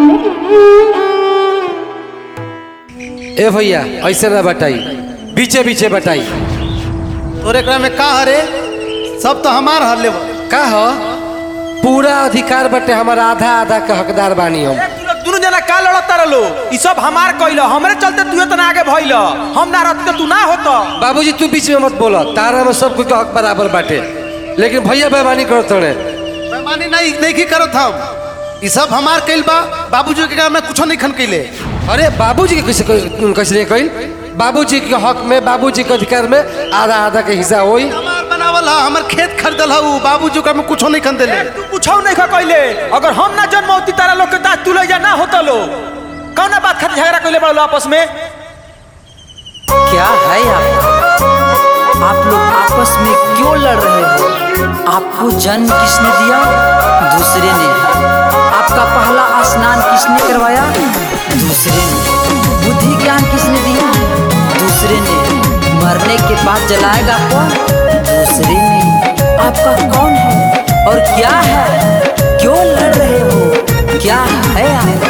ए भैया ऐसे ना बटाई बीचे बीचे बटाई तोरे एकरा में का हरे सब तो हमार हर का हो पूरा अधिकार बटे हमारा आधा आधा के हकदार बानी हम दुनू जना का लड़ता रहो ई सब हमार कइल हमरे चलते तू इतना आगे भइल हम ना रहत तू ना होत बाबूजी तू बीच में मत बोला तारा में सब कुछ हक बराबर बाटे लेकिन भैया बेमानी करो तोड़े बेमानी नहीं नहीं की करो हम ई सब हमार कइल बा बाबूजी के में कुछो नहीं खन कइले अरे बाबूजी के कैसे कैसे नहीं कहिल बाबूजी के हक में बाबूजी के अधिकार में आधा आधा के हिस्सा होई हमार बनावल हा हमर खेत खरीदल हा उ बाबूजी के में कुछो नहीं खन देले तू कुछो नहीं खा कइले अगर हम ना जन्म होती तारा लोग के दांत तू ले जा ना होता लो कौना बात खातिर झगड़ा कइले बड़ो आपस में क्या है आप आप लोग आपस में क्यों लड़ रहे हो आपको जन्म किसने दिया दूसरे ने आपका पहला स्नान किसने करवाया दूसरे ने बुद्धि ज्ञान किसने दिया दूसरे ने मरने के बाद जलाएगा कौन दूसरे ने आपका कौन है और क्या है क्यों लड़ रहे हो क्या है आपका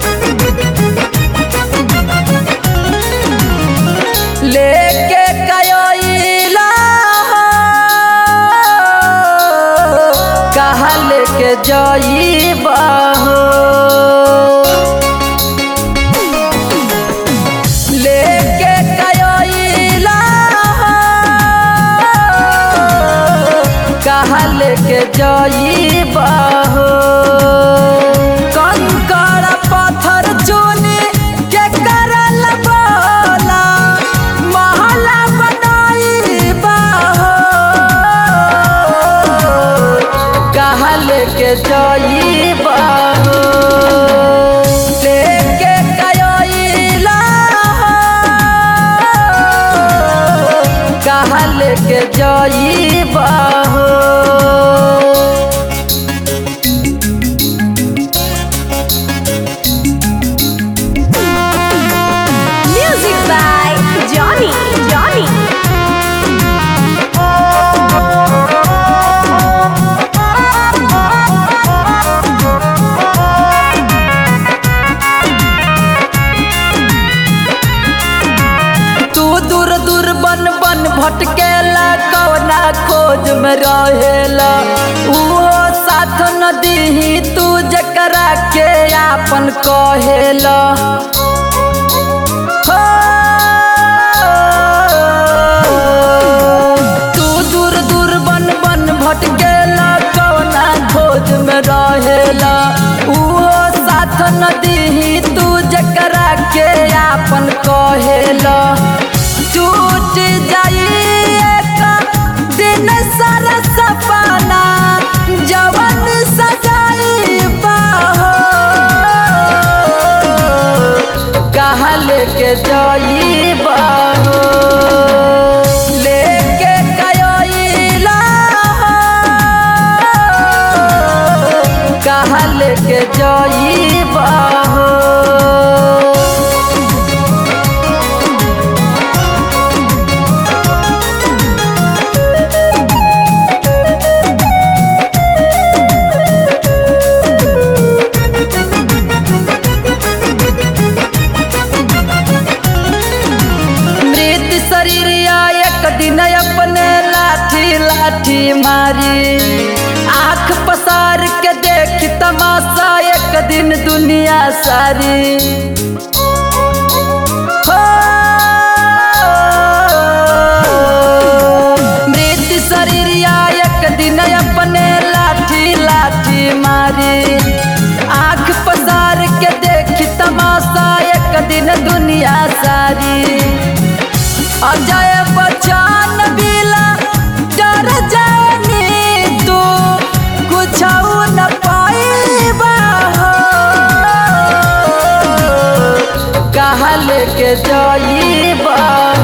लेके कयोइला कहा लेके जाइबा हो लेके कयोइला कहा लेके जाइबा हो कंकड़ पत्थर चुनी के करल बोला महला बनाइबा हो कहा लेके जाइबा हो लेके कयोइला कहा लेके जाइबा हो Music by Johnny. Johnny. तू दूर दूर बन बन भटकेला कवना खोज में रहेला उहो साथ न दीही तू जकरा के आपन कहेला हो। तू दूर दूर बन बन भटकेला कवना खोज में रहेला उहो साथ न दीही तू जकरा के आपन कहेला टूट जाई एक दिन सारा सपना जवन सजाई बाहो कहा लेके जाई बाहो लेके कयोइला कहा लेके जाई बाहो मृत शरीर एक दिन अपने लाठी लाठी मारी आंख पसार के देख तमाशा एक दिन दुनिया सारी हो। मृत शरीर एक दिन अपने लाठी लाठी मारी आंख पसार के देख तमाशा एक दिन दुनिया सारी अजय बच्चन बिला डर जानी तू कुछ न पाइबा हो कहा लेके जाइबा